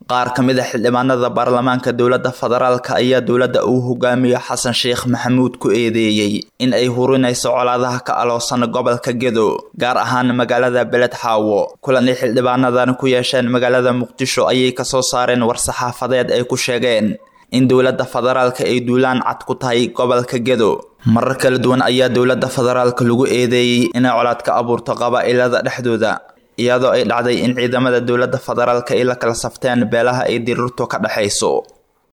qaar ka mid a xildhibaanada baarlamaanka dowladda federaalka ayaa dowladda uu hogaamiyo xasan sheekh maxamuud ku eedeeyey in ay hurinayso colaadaha ka aloosan gobolka gedo gaar ahaan magaalada beled xaawo kulan ay xildhibaanadan ku yeesheen magaalada muqdisho ayay kasoo saareen war-saxaafadeed ay ku sheegeen in dowladda federaalka ay duulaan cad ku tahay gobolka gedo marar kala duwan ayaa dowladda federaalka lagu eedeeyey inay colaad ka abuurto qabaa'ilada dhexdooda iyadoo ay dhacday in ciidamada dowladda federaalka ay la kala safteen beelaha ay dirirtu ka dhexayso